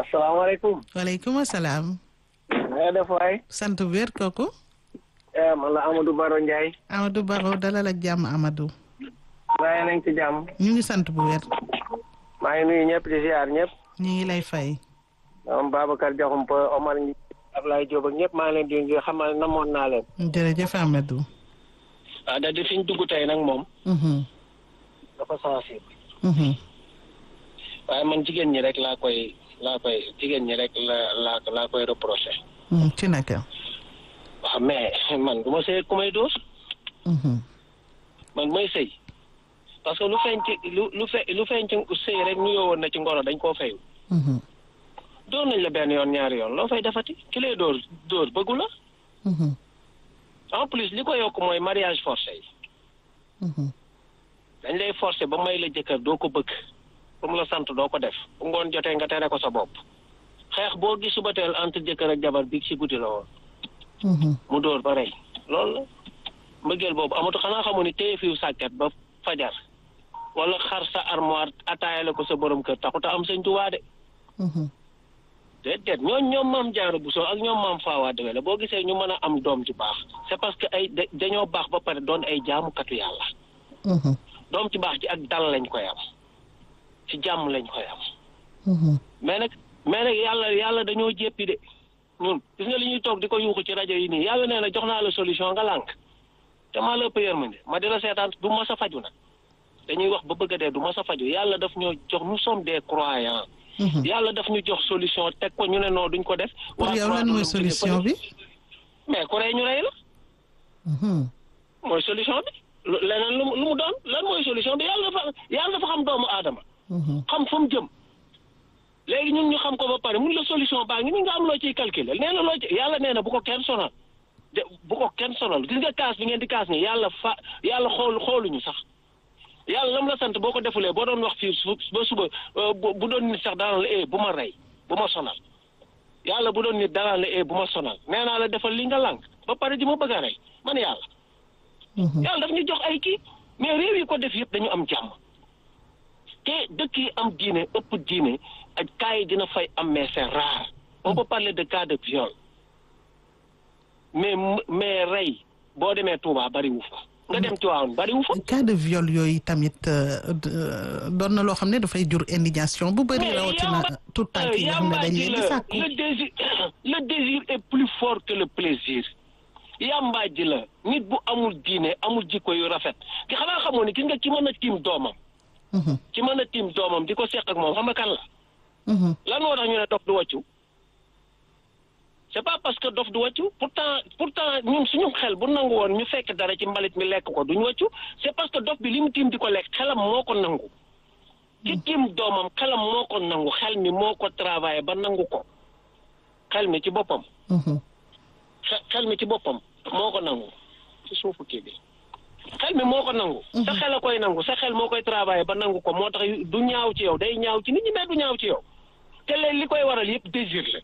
asalaamaaleykum. waaleykum salaam. na nga def waay. sant wér kooku. man la Amadou Baro Ndiaye. Amadou Baro dalal ak jàmm Amadou. waaye nañ ci jàmm. ñu ngi sant bu wér. maa ngi nuyu ñëpp di ziar ñëpp. ñu ngi lay fay. ñoom Babacar Diakhoumpa Omar Ablaye Diop ak ñëpp maa ngi leen di xam ne namoon naa leen. jërëjëf Amadou. ah da di fi ñu dugg tey nag moom. dafa sensible. waaye man jigéen ñi rek laa koy laa koy jigéen ñi rek la laa laa koy reproché. ci naka. waaw mais man du ma sëy ku may dóor. man may sëy parce que lu feeñ ci lu lu fe lu feeñ ci sëy rek nuyoo woon na ci ngoro dañ koo fayu. dóor nañ la benn yoon ñaari yoon loo fay defati ki lay dóor dóor bëggu la. en plus li ko yokk mooy mariage forcé yi. dañ lay forcé ba may la jëkkër doo ko bëgg. bu mu la sant doo ko def bu ngoon jotee nga tere ko sa bopp xeex boo gis suba teel entre jëkkër ak jabar bi ci guddi la woon. mu dóor ba rey loolu la mbëggeel boobu amatu xanaa xamu ni téye fiw sàkket ba fajar wala xar sa armoire ataayale ko sa borom kër taxut a am sëñ Tuubaa de. déet déet ñooñ ñoom maam Jaara Buso ak ñoom maam Faawa Dewe la boo gisee ñu mën a am doom ci baax c'est parce que ay dañoo baax ba pare doon ay jaamukatu yàlla. doom ci baax ci ak dal lañ koy am. ci jàmm lañ koy am. mais nag mais nag yàlla yàlla dañoo jéppi de ñun gis nga li ñuy toog di ko yuuxu ci rajo yi nii yàlla nee na jox naa la solution nga lànk te maa la ëpp yërmande ma di la seetaan du ma sa faju nag dañuy wax ba bëgg a dee du ma sa faju yàlla daf ñoo jox nous sommes des croyants. yàlla daf ñu jox solution teg ko ñu ne non duñ ko def. pour yow lan mooy solution bi. mais ku rey ñu rey la. mooy solution bi leneen lu mu doon lan mooy solution bi yàlla dafa yàlla dafa xam doomu aadama. xam fa mu jëm léegi ñun ñu xam ko ba pare mun la solution baa ngi ni nga am loo ciy calculer nee na loo ci yàlla nee na bu ko kenn sonal de bu ko kenn sonal gis nga kaas bi ngeen di kaas ni yàlla fa yàlla xool xooluñu sax yàlla lam la sant boo ko defulee boo doon wax fii ba suba bu doon nit sax danaan la eh bu ma rey bu ma sonal yàlla bu doon nit danaan la eh bu ma sonal nee naa la defal li nga lànk ba pare di ma bëgg a rey man yàlla yàlla daf ñu jox ay kii mais réew yi ko def yëpp dañu am jàmm te dëkk yi am diine ëpp diine ak cas yi dina fay am mais c'est rare on peut parler de cas de viol mais mais rey boo demee Touba bari wu fa nga dem Tivaouane bari wu fa. cas de viol yooyu tamit doon na loo xam ne dafay jur indignation bu bëri rawatina tout temps yi nga xam ne dañ leen di sàkku le désir le désir est plus fort que le plaisir yàmbaa ji la nit bu amul diine amul jikko yu rafet ki xanaa xamoo ni gis nga ki mën a tiim doomam. ci mën a tiim doomam di ko seq ak moom xam nga kan la. lan moo tax ñu ne dof du wàccu. c'est pas parce que dof du wàccu pourtant pourtant ñun suñu xel bu nangu woon ñu fekk dara ci mbalit mi lekk ko duñu wàccu c'est parce que dof bi li mu tiim di ko lekk xelam moo ko nangu. ci tiim doomam xelam moo ko nangu xel mi moo ko travaillé ba nangu ko xel mi ci boppam. xel mi ci boppam moo ko nangu ci suufu kii bi. xel mi moo ko nangu. sa xel a koy nangu sa xel moo koy travaillé ba nangu ko moo tax du ñaaw ci yow day ñaaw ci nit ñi mais du ñaaw ci yow te léegi li koy waral yëpp désir la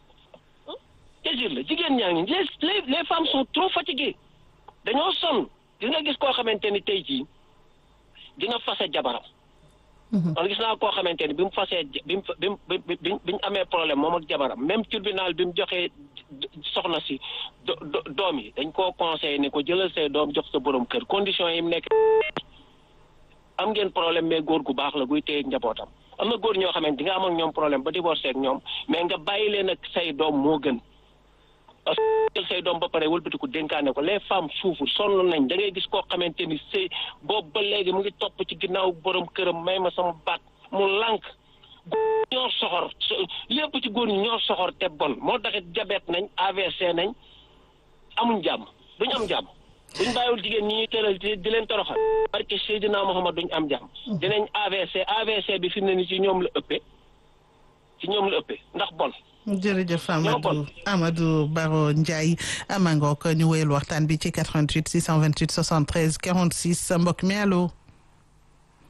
désir la jigéen ñaa ngi les les les femmes sont trop fatiguées dañoo sonn gis nga gis koo xamante ni tey jii dina fase jabaram. man gis naa koo xamante ni bi mu fasee bi mu bi mu bi mu amee problème moom ak jabaram même tribunal bi mu joxee soxna si doom yi dañ koo conseillé ne ko jëlal say doom jox sa borom kër condition yi mu nekk am ngeen problème mais góor gu baax la guy téye njabootam am na góor ñoo xamante di nga am ak ñoom problème ba divorcé ak ñoom mais nga bàyyi leen ak say doom moo gën parce que jël say doom ba pare wëlbatiku dénkaane ko les femmes souffrent sonn nañ da ngay gis koo xamante ni sëy boobu ba léegi mu ngi topp ci ginnaaw borom këram may ma sama baat mu lànk ñoo soxor lépp ci góor ñi ñoo soxor te bon moo taxit diabète nañ AVC nañ amuñ jàmm duñ am jàmm buñ bàyyiwul jigéen ñi ñuy tëral di leen toroxal parce que Seydina Muhammad duñ am jàmm dinañ AVC AVC bi fi mu ne ni ci ñoom la ëppee ci ñoom la ëppee ndax bon jërëjëf Amadou Amadou Baro Ndiaye amangook ñu wéyal waxtaan bi ci 88 628 73 46 mbokk mi allo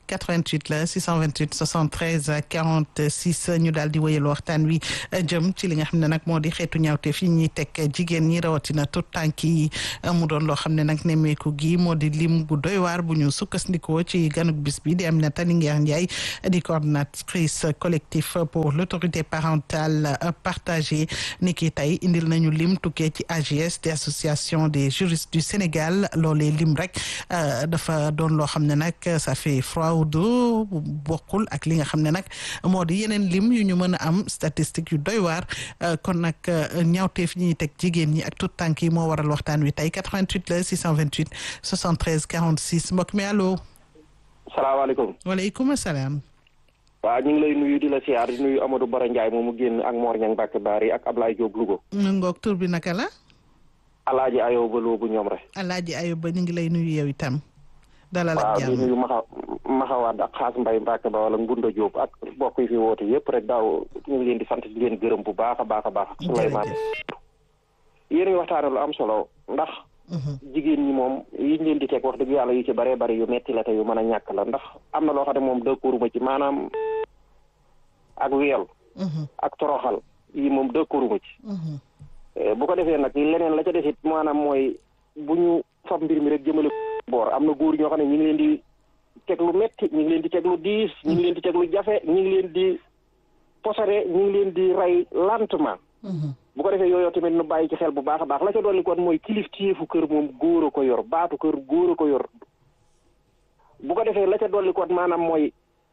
88 la 628 73 46 ñu daal di wéyal waxtaan wi jëm ci li nga xam ne nag moo di xeetu ñaawteef yi ñuy teg jigéen ñi rawatina tout tànk yi mu doon loo xam ne nag nemmeeku gi moo di lim bu doy waar bu ñu sukkandikoo ci ganuk bis bi di Aminata Linguère Ndiaye di coordinatrice collectif pour l'autorité parentale partagée ni ki tey indil nañu lim tukkee ci AGS des associations des juristes du Sénégal loolee lim rek dafa doon loo xam ne nag ça fait froid au dos bokkul ak li nga xam ne nag moo di yeneen lim yu ñu mën a am statistique yu doy waar kon nag ñaawteef ñi ñuy teg jigéen ñi ak tout tànk yi moo waral waxtaan wi tey 88 la 628 73 46 mbokk mi allo. salaamaaleykum. waaleykum salaam. waaw ñu ngi lay nuyu di la siyaar di nuyu Amadou Bara Ndiaye moomu génn ak Mor Niang Mbacke Bari ak Ablaye Diop Louga. ngoog tur bi naka la. Alaaji Ayoba Lo bu ñoom rek. Alaaji Ayoba ñu ngi lay nuyu yow itam. dalal ak jàmm waaw di nuyu Maxa Maxawaad ak Xaas Mbay Mbacke ba wala Ngunda Diop ak mbokk yi fi woote yëpp rek daaw ñu ngi leen di sant di leen gërëm bu baax a baax a baax. Souleymane yéen ngi waxtaane lu am solo ndax. jigéen ñi moom yiñ leen di teg wax dëgg yàlla yu ci bëree bëri yu metti la te yu mën a ñàkk la ndax am na loo xam ne moom dëkkooruma ci maanaam ak wiyal ak toroxal yi moom dëkkooruma ci bu ko defee nag leneen la ca desit maanaam mooy bu ñu fab mbir mi rek jëmale boor am na góor ñoo xam ne ñu ngi leen di teg lu metti ñu ngi leen di teg lu diis ñu ngi leen di teg lu jafe ñu ngi leen di posare ñu ngi leen di rey lentement bu ko defee yooyu tamit nu bàyyi ci xel bu baax a baax la ca dolli kon mooy kilifteefu kër moom góor a ko yor baatu kër góor a ko yor bu ko defee la ca dolli kon maanaam mooy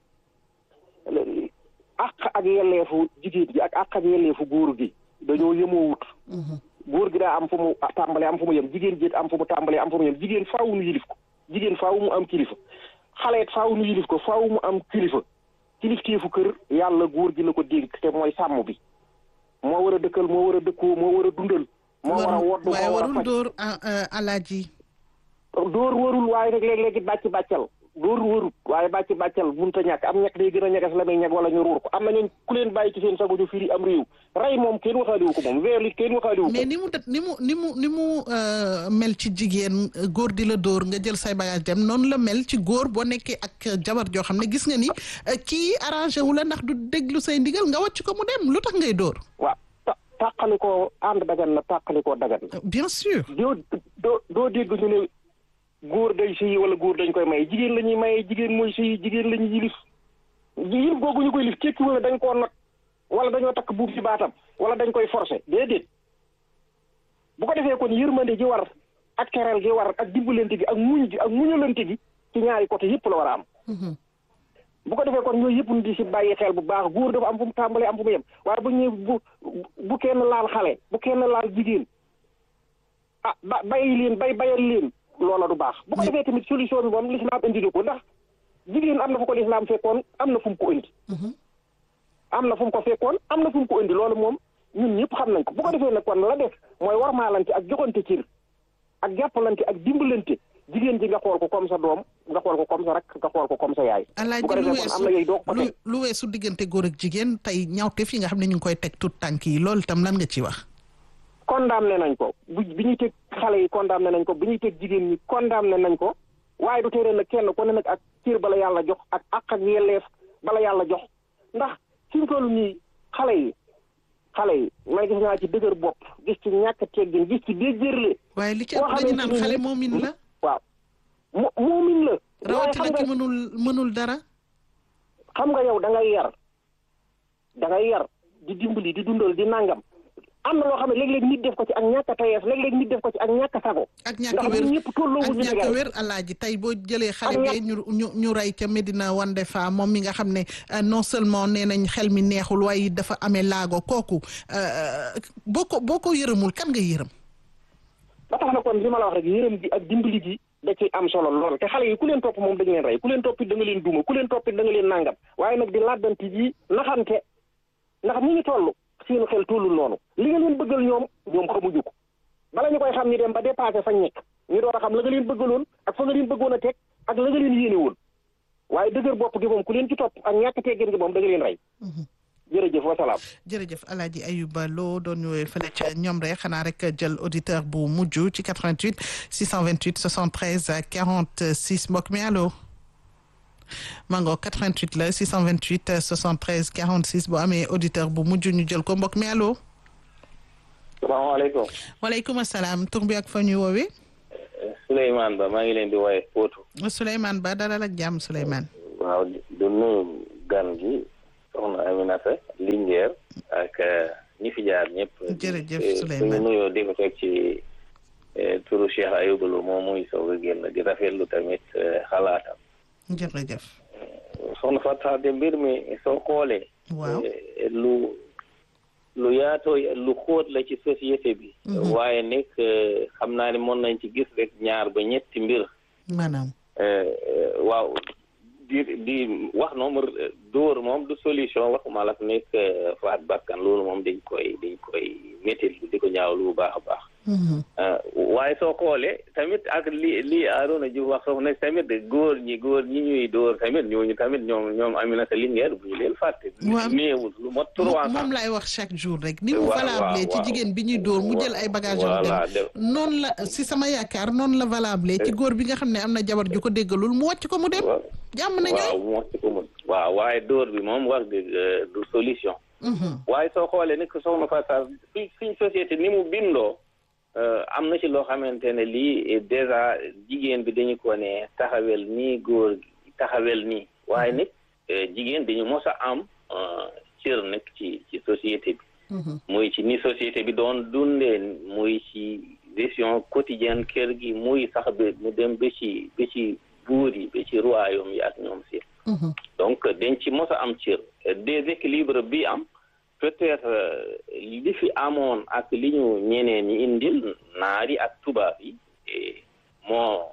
àq ak yelleefu jigéen gi ak àq ak yelleefu góor gi dañoo yemoo wut góor gi daa am fu mu tàmbalee am fu mu yem jigéen ji am fu mu tàmbalee am fu mu yem jigéen faaw nu yilif ko jigéen faaw mu am kilifa xale it faaw nu yilif ko faaw mu am kilifa kilifteefu kër yàlla góor gi la ko dénk te mooy sàmm bi moo war a dëkkal moo war a dëkkoo moo war a dundal. moo war a wodd moo war a faj warul dóor alaaji. dóor warul waaye nag léeg-léegi bàcc bàccal dóor warul waaye bàcc bàccal mënut a ñàkk am ñàkk day gën a ñagas la muy ñag wala ñu ruur ko am na ñooñ ku leen bàyyi ci seen sago ñu firi am réew rey moom kenn waxaaliwu ko moom weer it kenn waxaaliwu ko. mais ni mu ni mu ni mu ni mu mel ci jigéen góor di la dóor nga jël say bagage dem noonu la mel ci góor boo nekkee ak jabar joo xam ne gis nga ni kii arrangé wu la ndax du déglu say ndigal nga wàcc ko mu dem lu tax ngay dóor. waaw ta tàqali koo ànd dagan na tàqali koo dagan na. bien sûr. doo doo doo dégg ñu ne góor day sëyi wala góor dañ koy may jigéen la ñuy maye jigéen mooy sëyi jigéen la ñuy yilif yilif googu ñu koy lif tekki wala dañ koo not wala dañoo takk buub ci baatam wala dañ koy forcer déedéet bu ko defee kon yërmande gi war ak teral gi war ak dimbalante gi ak muñ gi ak muñalante gi ci ñaari côté yëpp la war a am. bu ko defee kon ñooyu yëpp ñu di si bàyyi xel bu baax góor dafa am fu mu tàmbalee am fu mu yem waaye bu ñu bu bu kenn laal xale bu kenn laal jigéen ah ba bàyyi leen bay bayal leen loola du baax. bu ko defee tamit solution bi moom lislaam indi na ko ndax jigéen am na fu ko lislaam fekkoon am na fu mu ko indi. am na fu mu ko fekkoon am na fu mu ko indi loolu moom ñun ñëpp xam nañ ko bu ko defee nag kon la def mooy warmaalante ak joxante cër ak jàppalante ak dimbalante. jigéen ji nga xool ko comme sa doom nga xool ko comme sa rak nga xool ko comme sa yaay. bu ko defee kon am na yooyu doo ko lu lu weesu diggante góor ak jigéen tey ñaawteef yi nga xam ne ñu ngi koy teg tout tànk yi loolu itam lan nga ci wax. condamné nañ ko bu bi ñuy teg xale yi condamné nañ ko bi ñuy teg jigéen ñi condamné nañ ko waaye du tere nag kenn ku ne nag ak cër bala yàlla jox ak ak ak yelleef bala yàlla jox ndax fi mu toll nii xale yi xale yi may gis naa ci dëgër bopp gis ci ñàkk teggin gis ci déjjërle. waaye li ci ëpp dañu naan xale moomin la. waaw mo moomin la. rawatina ki mënul mënul dara. xam nga yow da ngay yar da ngay yar di dimbali di dundal di nangam am na loo xam ne léeg-léeg nit def ko ci ak ñàkk a tayeef léeg-léeg nit def ko ci ak ñàkk a sago. ak ñàkk a wér ndax ñëpp tolloo ak wu ñu ñàkk a wér alaaji tey boo jëlee xale bi ñu ñu ñu rey ca Medina Wande fa moom mi nga xam ne non seulement nee nañ xel mi neexul waaye dafa amee laago kooku boo ko boo ko yërëmul kan nga yërëm. ba tax na kon li ma la wax rek yërëm gi ak dimbali gi da ci am solo lool te xale yi ku leen topp moom dañu leen rey ku leen toppit da nga leen duma ku leen toppit da nga leen nangam waaye nag di làddanti ji naxante ndax ni ñu toll seenu xel tollul noonu li nga leen bëggal ñoom ñoom xamuñu ko bala ñu koy xam ni dem ba dépassé fañ nekk ñu door a xam la nga leen bëggaloon ak fa nga leen bëggoon a teg ak la nga leen yéene woon waaye dëgër bopp gi moom ku leen ci topp ak ñàkk teggin gi moom da nga leen rey jërëjëf wasalaam. jërëjëf El Hadj Ayuba Lo doon ñëwee fële ca ñoom rek xanaa rek jël auditeur bu mujj ci 88 628 73 46 mbokk mi allo mango 88 la 628 73 46 bu amee auditeur bu mujj ñu jël ko mbokk mi allo. salaamaaleykum. waaleykum salaam tur bi ak fa ñuy woowee. Souleymane Ba maa ngi leen di woowee Potou. Souleymane Ba dalal ak jàmm Souleymane. waaw du nuyu gan gi soxna Aminata Linguère ak ñi fi jaar ñëpp. jërëjëf Souleymane suñu nuyoo di ko teg ci turu Cheikh Ayouba Lo moom muy soog a génn di rafetlu tamit xalaatam. jërëjëf. soxna Fatou de mbir mi soo xoolee. waaw lu lu yaatoo lu xóot la ci société bi. waaye nag xam naa ne mën nañ ci gis rek ñaar ba ñetti mbir. maanaam. waaw di di wax noonu dóor moom du solution waxuma la nekk faat bakkan loolu moom dañ koy dañ koy métti di ko ñaawlu bu baax a baax. waaye soo xoolee tamit ak li li Arona Diouf wax soo ne tamit góor ñi góor ñi ñuy dóor tamit ñooñu tamit ñoom ñoom Aminata Linguère bu ñu leen fàtte. waaw néewul lu mot trois moom laay wax chaque jour rek. ni mu waaw valable ci waaw jigéen bi ñuy dóor mu jël ay bagages voilà dem noonu la si sama yaakaar noonu la valable ci góor bi nga xam ne am na jabar ju ko déggalul mu wàcc ko mu dem. jàmm na ñooy waaw moo ci ko mun waaw waaye dóor bi moom wax dëgg du solution. waaye soo xoolee ni ko soxna Fatou suñ suñ société ni mu bindoo. am na ci loo xamante ne lii déjà jigéen bi dañu ko ne taxawel nii góor taxawel nii waaye nag jigéen dañu mos a am cër nag ci ci société bi muy ci ni société bi doon dundee muy ci gestion quotidienne kër gi muy sax ba mu dem ba ci ba ci buur yi ba ci royaume yi ak ñoom si donc dañ ci mos a am cër déséquilibre bi am peut-être li fi amoon ak li ñu ñeneen ñi indil naari ak tubaab yi moo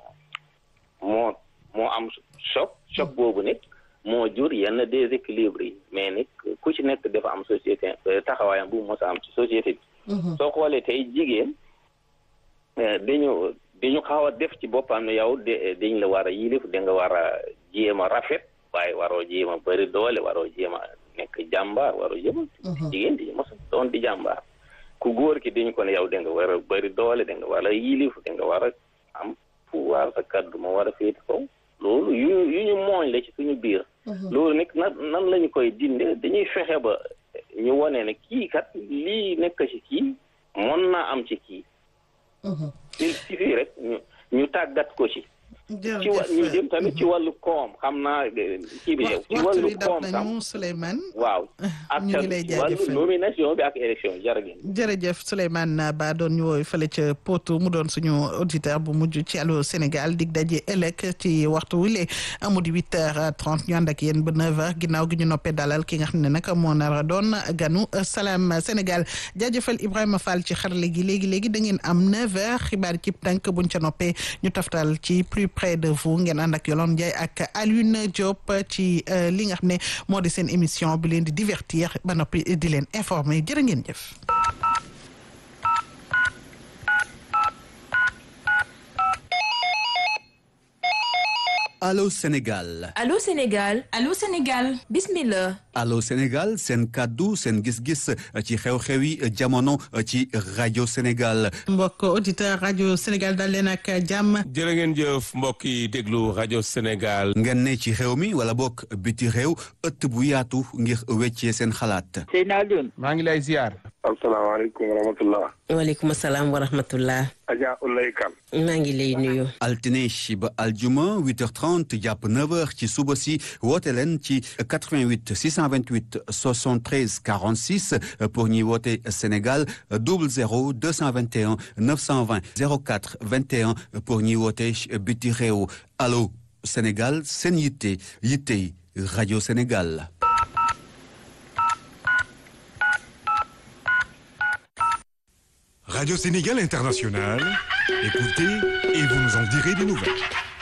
moo moo am choc choc boobu nag moo jur yenn déséquilibre yi mais nag ku ci nekk dafa am société taxawaayam bu mos a am ci société bi soo xoolee tey jigéen dañu dañu xaw a def ci boppam ne yow de dañ la war a yilif da nga war a jéem a rafet waaye waroo jéem a bëri doole waroo jéem a nekk jàmbaar waroo jéem a jigéen di mos doon di jàmbaar ku góor ki dañu ko ne yow da nga war a bëri doole da nga war a yilif da nga war a am pouvoir sa kaddu moo war a féete kaw loolu yu yu ñu mooñ la ci suñu biir loolu nag nan nan lañu koy dinde dañuy fexe ba ñu wone ne kii kat lii nekk ci kii mën naa am ci kii il suffit rek ñu ñu tàggat ko ci ci wa ñu jëm tamit ci wàllu koom xam naa kii bi yow ci wàllu koom tam nañu Souleymane waaw ak ñu ngi lay ci wàllu jaajëfal. nomination bi ak élection jërëjëf jërëjëf Souleymane Ba doon ñu wooyu fële ca Potou mu doon suñu auditeur bu mujj ci Allô Sénégal dig daje ëllëg ci waxtu wile amu di huit heures trente ñu ànd ak yéen ba neuf heures ginnaaw gi ñu noppee dalal ki nga xam ne nag moo nar a doon ganu Salam Sénégal jaajëfal Ibrahima Fall ci xarale gi léegi léegi da ngeen am neuf heures xibaar ci tànk buñ ca noppee ñu taftal ci plus près de vous ngeen ànd ak Yolande Ndiaye ak Alioune Diop ci li nga xam ne moo di seen émission bi leen di divertir ba noppi di leen informer jërë ngeen jëf. Allô Sénégal Allô Sénégal Allô Sénégal bismillah Allô Sénégal seen kàddu seen gis-gis ci xew-xewi jamono ci rajo Sénégal mbokk auditeur rajo Sénégal dal leen ak jàmm jërë ngeen jëf mbokk yi déglu rajo Sénégal. ngeen ne ci xew mi wala bokk biti réew ëtt bu yaatu ngir weccee seen xalaat Seydina Alioune maa ngi lay ziar. asalaamaaleykum wa rahmatullah waaleykum salaam wa rahmatullah Adja Ulay Kan maa ngi lay nuyu altine ba aljuma 8h30 jàpp 9h ci suba si woote leen ci 88 628 73 46 pour ñuy woote Sénégal 00 221 920 04 21 pour ñuy woote biti réew allo Sénégal seen yitte yitte rajo Sénégal. Radio Sénégal International, écoutez et vous nous en direz des nouvelles.